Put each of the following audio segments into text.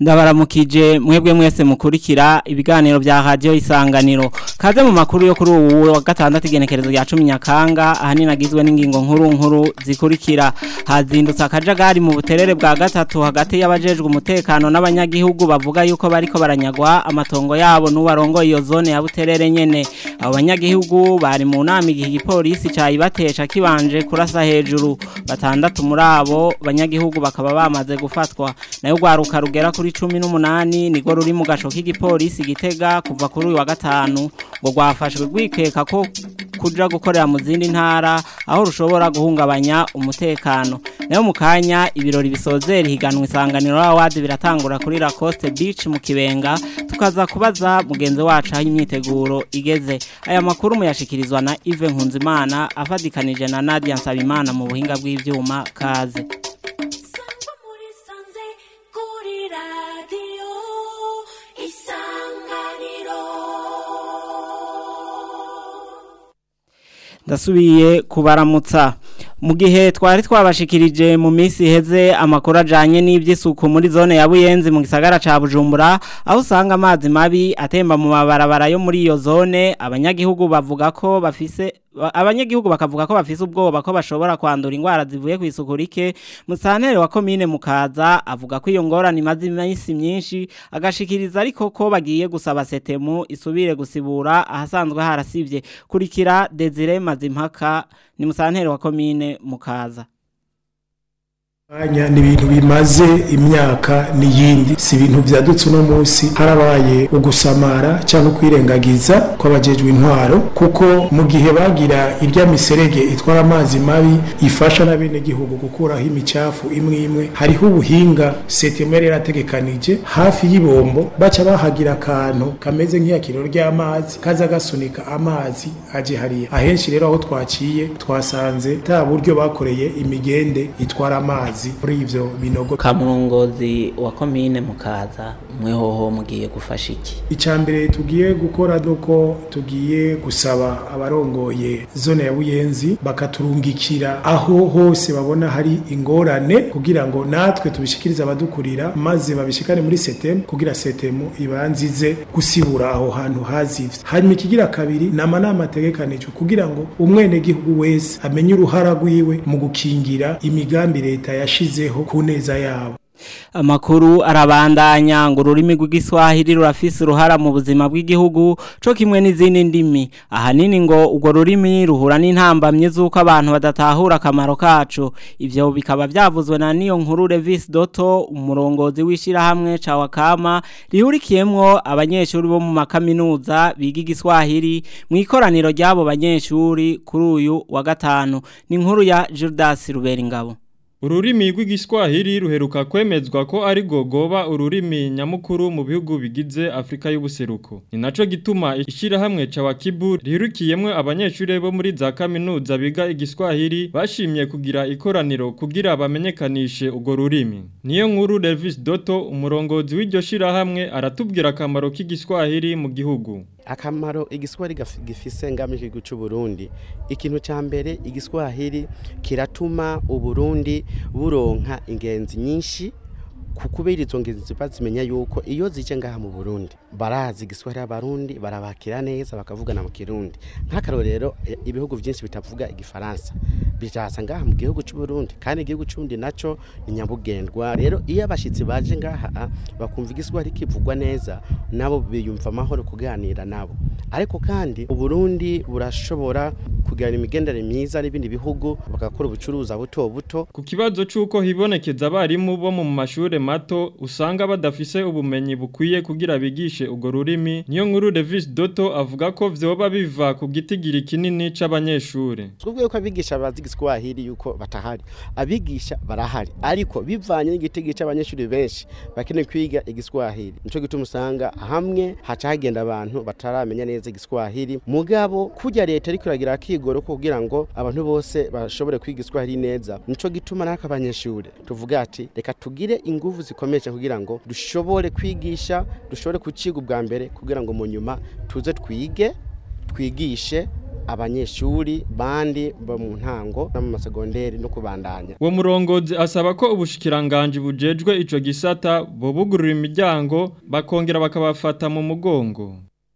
ndabaramukije mwebwe mwese mukurikira ibiganiro bya radio isanganiro kaze mu makuru yo kuri ubu wa gatandatu igenekerezo rya 10 nyakanga ahanini agizwe n'ingingo nkuru nkuru zikurikira hazindutse akajagari mu buterere bwa gatatu hagati y'abajejwe umutekano n'abanyagihugu bavuga yuko bariko baranyagwa amatongo yabo n'ubarongo iyo zone ya buterere nyene abo banyagihugu bari mu nama igihe igipolisi cayibatesha kibanje kurasa hejuru batandatu muri abo banyagihugu bakaba bamaze gufatwa nayo gwaruka rugera kuri cumi n'umunani nigo ruri mu gasho k'igipolisi gitega kuva kuri uyu wa gatanu ngo rwafashwe rwikeka ko kuja gukorera mu zindi ntara aho rushobora guhungabanya umutekano nayo mu kanya ibirori bisozera higanwa isanganiro awadi biratangura kuri Lacoste Beach mu Kibenga tukaza kubaza mugenzi wacu aho imyiteguro igeze aya makuru muyashikirizwa na Yves Nkunzimana afadikanije na Nadia Nsabimana mu buhinga bw'ivyuma kaze ndasubiye kubaramutsa mu gihe twari twabashikirije mu minsi iheze amakuru ajanye n'iby'isuku muri zone ya buyenzi mu gisagara ca bujumbura aho usanga amazi mabi atemba mu mabarabara yo muri iyo zone abanyagihugu bavuga ko bafise abanyagihugu bakavuga ko bafise ubwoba ko bashobora kwandura indwara zivuye ku isuku rike musantere wa komine mukaza avuga ko iyo ngorane imaze iminsi myinshi agashikiriza ariko ko bagiye gusaba setemu isubire gusibura ahasanzwe harasivye kurikira Desire Mazimpaka ni musantere wa komine mukaza Anya ni ibintu bimaze imyaka n'iyindi si ibintu byadutse uno munsi harabaye ugusamara cyangwa kwirengagiza kw'abajejwe intwaro kuko mu gihe bagira irya miserege itwara amazi mabi ifasha n'abenegihugu gukuraho imicafu imwe imwe hariho ubuhinga setemere yarategekanije hafi y'ibombo baca bahagira akantu kameze nk'iyakiro ry'amazi kaza gasunika amazi aje hariya ahenshi rero aho twaciye twasanze ta buryo bakoreye imigende itwara amazi muri ivyo binogo kamurongozi wa komine mukaza mwehoho mugiye gufasha iki icambere tugiye gukora nuko tugiye gusaba abarongoye zone ya buyenzi bakaturungikira aho hose babona hari ingorane kugira ngo natwe tubishikirize abadukurira maze babishikane muri setemu kugira setemu ibanzize gusibura aho hantu hazivye hanyuma ikigira kabiri nama nama ategekanijwe kugira ngo umwene gihugu wese amenye uruhara rwiwe mu gukingira imigambi leta yashizeho ku neza yabo amakuru arabandanya ngo ururimi rw'igiswahili rurafise uruhara mu buzima bw'igihugu co kimwe n'izindi ndimi ahanini ngo urwo rurimi ruhura n'intambamye z'uko abantu badatahura akamaro kacu ivyo bikaba vyavuzwe na niyo nkuru Levis Doto umurongozi w'ishirahamwe ca Wakama rihurikiyemwo abanyeshuri bo mu makaminuza biga igiswahili mu ikoraniro ry'abo banyeshuri kuri uyu wa gatanu ni inkuru ya Judas Ruberingabo Ururimi rw'igiswahili ruheruka kwemezwa ko ari gogoba ururimi nyamukuru mu bihugu bigize Afrika y'ubuseruko. Ni naco gituma ishirahamwe ca Wakibu rihurikiyemwe abanyeshuri bo muri za kaminuza biga igiswahili bashimye kugira ikoraniro kugira bamenyekanishe ugo rurimi. Niyo nkuru Davis Doto umurongozi w'iryo shirahamwe aratubwira akamaro k'igiswahili mu gihugu. akamaro igiswahili gifise ngamije igihugu cy'u Burundi ikintu ca mbere igiswahili kiratuma uburundi buronka ingenzi nyinshi kukubera izo ngenzi ziba zimenya yuko iyo zije ngaha mu Burundi barazi igiswahili abarundi barabakira neza bakavugana mu kirundi nk'akaro rero ibihugu byinshi bitavuga igifaransa bijaza ngaha mu gihugu cy'u Burundi kandi igihugu cy'undi naco ni nyabugendwa rero iyo abashitsi baje ngaha bakumva igiswahili kivugwa neza nabo biyumva amahoro kuganira nabo ariko kandi uburundi burashobora kugirana imigendere myiza n'ibindi bihugu bagakora ubucuruza buto buto ku kibazo c'uko hibonekeza abarimu bo mu mashure mato usanga badafise ubumenyi bukwiye kugira bigishe ugo rurimi niyo nkuru Davis Doto avuga ko vyoba biva ku gitigiri kinini c'abanyeshure twubwiye ko abigisha bazi igiswahili yuko batahari abigisha barahari ariko bivanye n'igitigiri c'abanyeshuri benshi bakeneye kwiga igiswahili nico gituma usanga hamwe haca hagenda abantu bataramenya neza igiswahili mugabo kujya leta ariko iragira akigoro kugira ngo abantu bose bashobore kwiga igiswahili neza nico gituma naka abanyeshuri tuvuga ati reka tugire ingufu zikomeje kugira ngo dushobore kwigisha dushobore kuciga ubwa mbere kugira ngo mu nyuma tuze twige twigishe abanyeshuri bandi bo mu ntango no mu masegonderi no kubandanya uwo murongozi asaba ko ubushikiranganje bujejwe ico gisata bobugurura imiryango bakongera bakabafata mu mugongo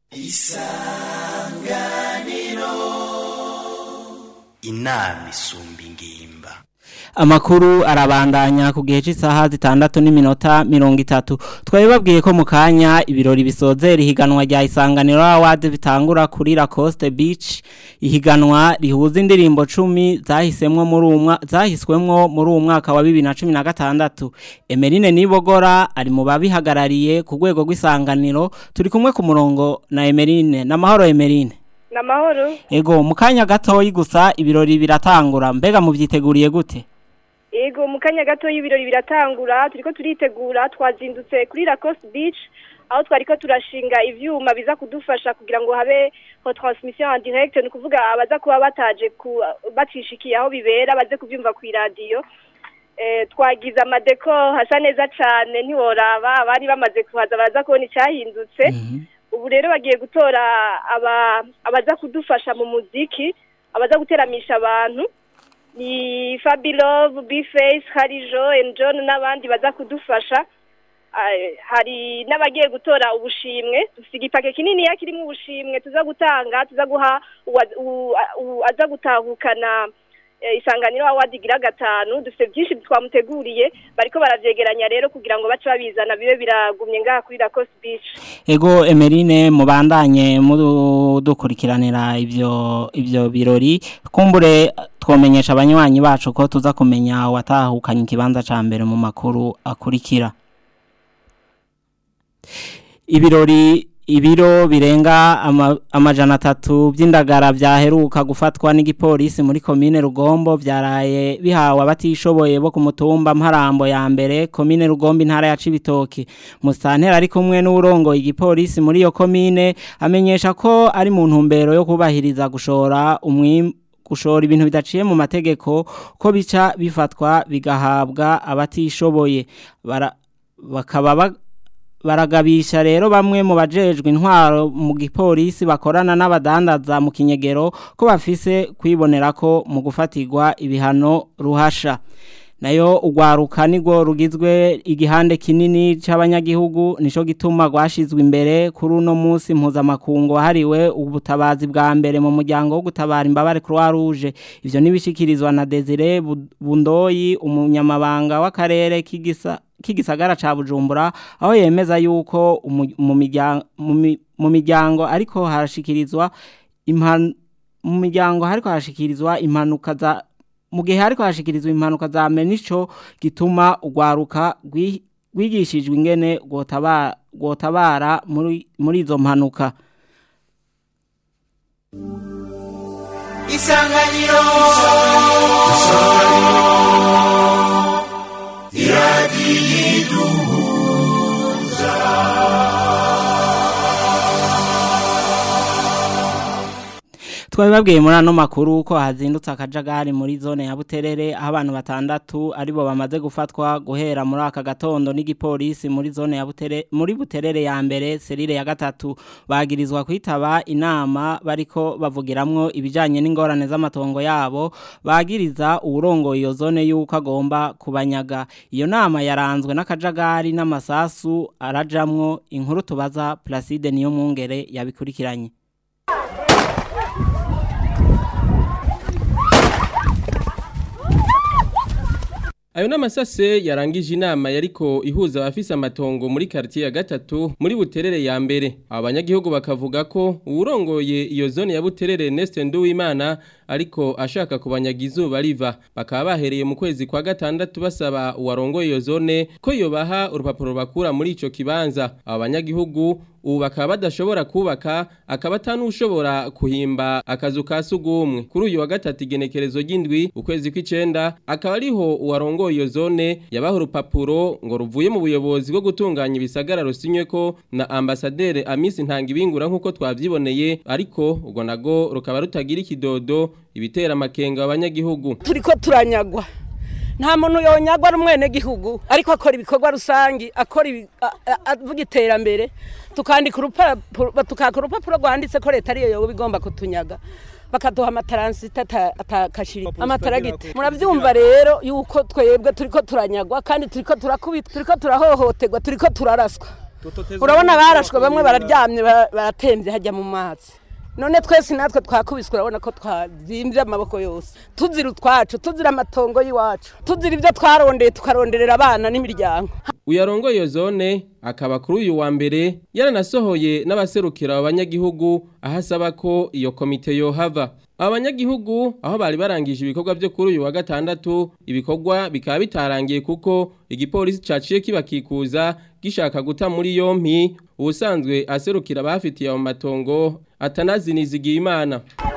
inama isumba ingimba amakuru arabandanya ku gihe cy'isaha zitandatu n'iminota mirongo itatu twari babwiye ko mu kanya ibirori bisozera ihiganwa rya isanganiro awadi bitangura kuri Lacoste Beach ihiganwa rihuza indirimbo cumi zahisemwo muri umwa zahiswemwo muri uwo mwaka wa bibiri na cumi na gatandatu Emeline Nibogora ari mu babihagarariye ku rwego rw'isanganiro turi kumwe ku murongo na Emeline n'amahoro Emeline Namahoro. Ego mu kanya gatoyi gusa ibirori biratangura mbega muvyiteguriye gute Ego mu kanya gato y'ibirori biratangura turiko turitegura twazindutse kuri Lacoste Beach aho twariko turashinga ivyuma biza kudufasha kugira ngo habe ho transmission en direct ni kuvuga abaza kuba bataje ku bacishikiye aho bibera baze kuvyumva ku radio eh twagize amadeko hasa neza cane ntiworaba bari bamaze kuhaza baraza kubona icyahindutse ubu rero bagiye gutora aba abaza kudufasha mu muziki abaza guteramisha abantu ni Fabilove, B-Face, Harijo, and John n'abandi baza kudufasha Ah, hari n'abagiye gutora ubushimwe dufite igipake kinini ya kirimo ubushimwe tuza gutanga tuza guha uwa- u- u- aza gutahukana eh, isanganiro awadi gira gatanu dufite byinshi twamuteguriye bariko baravyegeranya rero kugira ngo bace babizana bibe biragumye ngaha kuri Lacoste Beach Ego Emeline mubandanye mudukurikiranira ivyo ivyo birori kumbure twomenyesha abanywanyi bacu ko tuza kumenya watahukanye ikibanza ca mbere mu makuru akurikira Ibirori ibiro birenga ama, amajana atatu by'indagara vyaheruka gufatwa n'igipolisi muri komine Rugombo vyaraye bihawe abatishoboye bo ku mutumba Mparambo ya mbere komine Rugombo intara ya Cibitoki Mustantera ari kumwe n'urongo igipolisi muri iyo komine amenyesha ko ari mu ntumbero yo kubahiriza gushora umwim gushora ibintu bidaciye mu mategeko ko bica bifatwa bigahabwa abatishoboye bara bakaba ba- baragabisha rero bamwe mu bajejwe intwaro mu gipolisi bakorana n'abadandaza mu kinyegero ko bafise kwibonera ko mu gufatirwa ibihano ruhasha nayo ugwaruka nigwo rugizwe igihande kinini c'abanyagihugu nico gituma gwashizwe imbere kuri uno munsi mpuzamakungu hariwe ubutabazi bwa mbere mu muryango wo gutabara imbabare Croix Rouge ivyo nibishikirizwa na Desire Bu- Bundoyi umunyamabanga w'akarere k'igisa kigisagara ca Bujumbura aho yemeza yuko umu- mu miryango mu mi- mu miryango ariko harashikirizwa impan mu miryango hariko harashikirizwa impanuka za mu gihe hariko hashikirizwa impanuka za menico gituma ugwaruka gwi- gwigishijwe ingene gwotabara gwotabara muri muri izo mpanuka isanganiro twabibabwiye muri ano makuru ko hazindutse akajagari muri zone ya Buterere aho abantu batandatu aribo bamaze gufatwa guhera muri aka gatondo n'igipolisi muri zone ya Buterere muri Buterere ya mbere serire ya gatatu bagirizwa kwitaba inama bariko bavugiramwo ibijanye n'ingorane z'amatongo yabo bagiriza uwurongoye iyo zone yuko agomba kubanyaga iyo nama yaranzwe n'akajagari n'amasasu arajamwo inkuru tubaza Placide niyo mwungere yabikurikiranye Ayo namasase yarangije inama yariko ihuza abafise amatongo muri quartier ya gatatu muri Buterere ya mbere. Abanyagihugu bakavuga ko uwurongoye iyo zone ya Buterere Neste Nduwimana ariko ashaka kubanyaga izuba riva. Bakaba bahereye mu kwezi kwa gatandatu basaba uwarongoye iyo zone ko yobaha urupapuro bakura muri ico kibanza. Abanyagihugu ubu bakaba badashobora kubaka akaba atanushobora kuhimba akazu ka sugumwe kuri uyu wa gatatu igenekerezo ry'indwi ukwezi kw'icenda akaba ariho uwarongoye iyo zone yabaha urupapuro ngo ruvuye mu buyobozi bwo gutunganya ibisagara rusinywe ko na ambasaderi Amisi Ntangibingura nk'uko twavyiboneye ariko ubwo nago rukaba rutagira ikidodo ibitera amakenga abanyagihugu turiko turanyagwa nta muntu yonyagwa ari umwenegihugu ariko akora ibikorwa rusangi akora ibi- a- a- avuga iterambere tukandika urupapuro tukaka urupapuro rwanditse ko leta ariyo yoba igomba kutunyaga bakaduha amataransita atakashiri amataragiti murabyumva rero yuko twebwe turiko turanyagwa kandi turiko turakubitwa turiko turahohoterwa turiko turaraswa urabona barashwe bamwe bararyamye ba- baratembye hajya mu mazi none twese natwe twakubiswe urabona ko twazimbye amaboko yose tuzira utwacu tuzira amatongo y'iwacu tuzira ibyo twarondeye tukaronderera abana n'imiryango uyarongoye iyo zone akaba kuri uyu wa mbere yaranasohoye n'abaserukira abanyagihugu aho asaba ko iyo komite yohava abanyagihugu aho bari barangije ibikorwa byo kuri uyu wa gatandatu ibikorwa bikaba bitarangiye kuko igipolisi caciye kibakikuza gishaka guta muri yompi ubusanzwe aserukira abafitiye mu matongo atanazinizigiye imana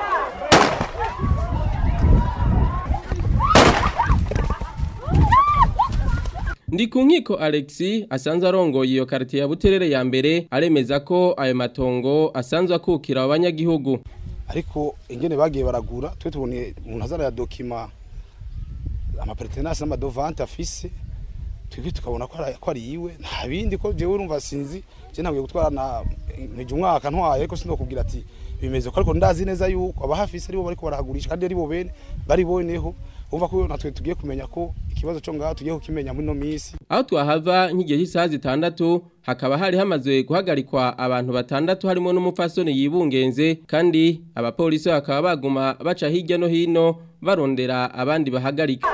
Ndi ku nkiko Alexi asanzwe arongoye iyo quartier ya Buterere ya mbere aremeza ko ayo matongo asanzwe akukira abanyagihugu ariko ingene bagiye baragura twe tubone umuntu azana ya dokima amapertenance n'amadovante afise twebwe tukabona ko ari- ko ari yiwe nta bindi ko jewe urumva sinzi je ntabwiye gutwara na ntije umwaka ntwaye ariko sinokubwira ati bimeze ko ariko ndazi neza yuko abahafise aribo bariko barahagurisha kandi aribo bene bari boneho umva ko natwe tugiye kumenya ko ikibazo cyo ngaho tugiye kukimenya muri no misi aho twahava nk'igihe cy'isaha zitandatu hakaba hari hamaze guhagarikwa abantu batandatu harimo n'umupfasoni yibungenze kandi abapolisi bakaba baguma baca hirya no hino barondera abandi bahagarika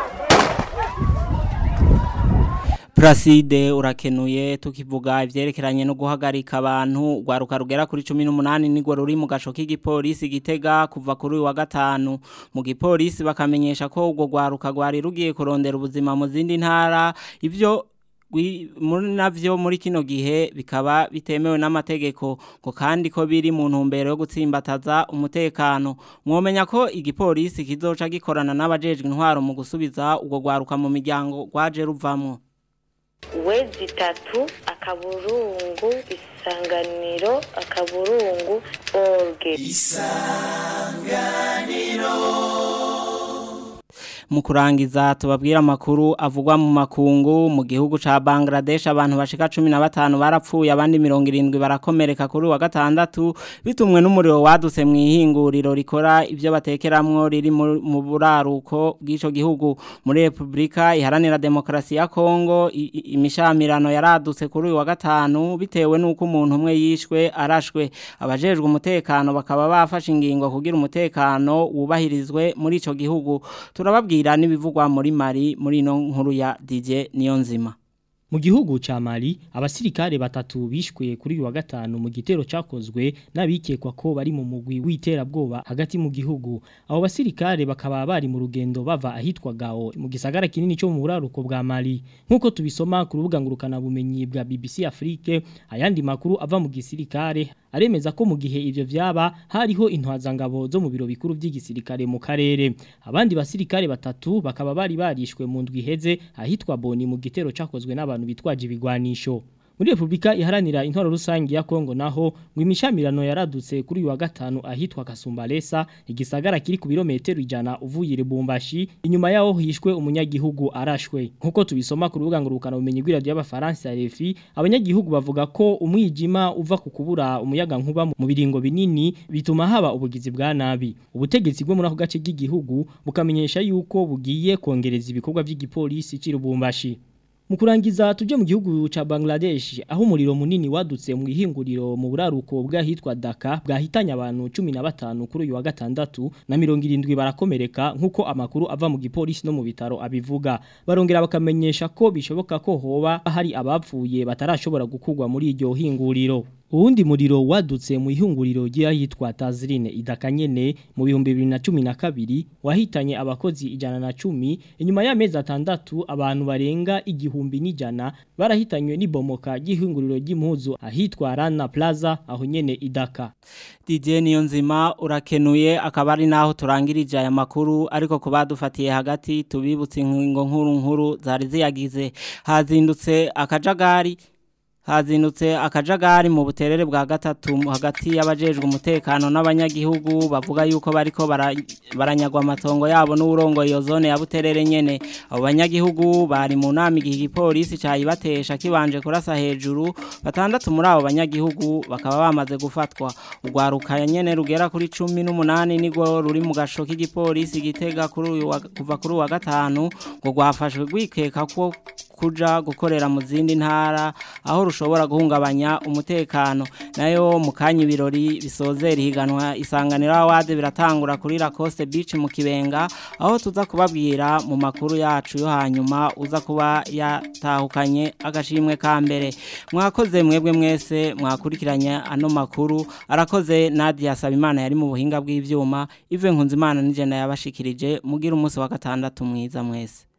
Placide urakenuye tukivuga ivyerekeranye no guhagarika abantu rwaruka rugera kuri 18 nigwo ruri mu gasho k'igipolisi gitega kuva kuri uyu wa gatanu mu gipolisi bakamenyesha ko ubwo rwaruka rwari rugiye kurondera ubuzima mu zindi ntara ivyo gwi- muri navyo muri kino gihe bikaba bitemewe n'amategeko ngo kandi ko biri mu ntumbero yo gutsimbataza umutekano mwomenya ko igipolisi kizoca gikorana n'abajejwe intwaro mu gusubiza ubwo rwaruka mu miryango rwaje ruvamwo wezi itatu akaburungu isanganiro akaburungu orge mu kurangiza tubabwira amakuru avugwa mu makungu mu gihugu ca Bangladesh abantu bashika 15 barapfuye abandi 70 barakomereka kuri wa gatandatu bitumwe n'umuriro wadutse mu ihinguriro rikora ivyo batekeramwo riri mu mu buraruko bw'ico gihugu muri Republika iharanira demokrasi ya Kongo i- i- imishamirano yaradutse kuri uyu wa gatanu bitewe nuko umuntu umwe yishwe arashwe abajejwe umutekano bakaba bafashe ingingo kugira umutekano wubahirizwe muri ico gihugu turababwira n'ibivugwa muri Mali muri ino nkuru ya DJ Niyonzima Mu gihugu ca Mali abasirikare batatu bishwe kuri uyu wa gatanu mu gitero cakozwe n'abikekwa ko bari mu mugwi w'iterabwoba hagati mu gihugu abo basirikare bakaba bari mu rugendo bava ahitwa Gao mu gisagara kinini cyo mu buraruko bwa Mali nkuko tubisoma ku rubuga ngurukana bumenyi bwa BBC Afrique ayandi makuru ava mu gisirikare aremeza ko mu gihe ivyo vyaba hariho intwazangabo zo mu biro bikuru by'igisirikare mu karere abandi basirikare batatu bakaba bari barishwe mu ndwi iheze ahitwa Boni mu gitero cakozwe n'abantu bitwaje ibigwanisho muri Republika iharanira intwaro rusangi ya Kongo naho ngo imishamirano yaradutse kuri uyu wa gatanu ahitwa Kasumbalesa igisagara kiri ku birometero ijana uvuye Lubumbashi inyuma yaho hishwe umunyagihugu arashwe nkuko tubisoma ku rubuga ngurukana bumenyi bw'iradio y'abafaransa RFI abanyagihugu bavuga ko umwijima uva ku kubura umuyaga nkuba mu biringo binini bituma haba ubugizi bwa nabi ubutegetsi bwo muri ako gace k'igihugu bukamenyesha yuko bugiye kongereza ibikorwa by'igipolisi c'Lubumbashi mu kurangiza tuje mu gihugu ca Bangladesh aho umuriro munini wadutse mu ihinguriro mu buraruko bwahitwa Dhaka bwahitanye abantu 15 kuri uyu wa gatandatu na 70 barakomereka nkuko amakuru ava mu gipolisi no mu bitaro abivuga barongera bakamenyesha ko bishoboka ko hoba hari abapfuye batarashobora gukugwa muri iryo hinguriro Uwundi muriro wadutse mu ihunguriro ry'ahitwa Tazrine idakanyene mu bihumbi 2012 wahitanye abakozi ijana na cumi inyuma y'amezi atandatu abantu barenga igihumbi n'ijana barahitanywe n'ibomoka ry'ihunguriro ry'impuzu ahitwa Rana Plaza aho nyene idaka DJ Niyonzima urakenuye akaba ari naho turangirije aya makuru ariko ko badufatiye hagati tubibutse ingingo nkuru nkuru zari ziyagize hazindutse akajagari hazindutse akajagari mu buterere bwa gatatu hagati y'abajejwe umutekano n'abanyagihugu bavuga yuko bariko bara- baranyagwa amatongo yabo n'urongo iyo zone ya buterere nyene abo banyagihugu bari mu nama igihe igipolisi cayibatesha kibanje kurasa hejuru batandatu muri abo banyagihugu bakaba bamaze gufatwa urwaruka nyene rugera kuri cumi n'umunani nigwo ruri mu gasho k'igipolisi gitega kuri uyu wa- kuva kuri uyu wa gatanu ngo rwafashwe rwikeka ko kuja gukorera mu zindi ntara aho rushobora guhungabanya umutekano nayo mu kanya ibirori bisozera ihiganwa isanganiro awade biratangura kuri Lacoste Beach mu Kibenga aho tuza kubabwira mu makuru yacu yo hanyuma uza kuba yatahukanye agashimwe ka mbere mwakoze mwebwe mwese mwakurikiranye ano makuru arakoze Nadia Sabimana yari mu buhinga bw'ivyuma Ive Nkunzimana nije yabashikirije mugira umunsi wa gatandatu mwiza mwese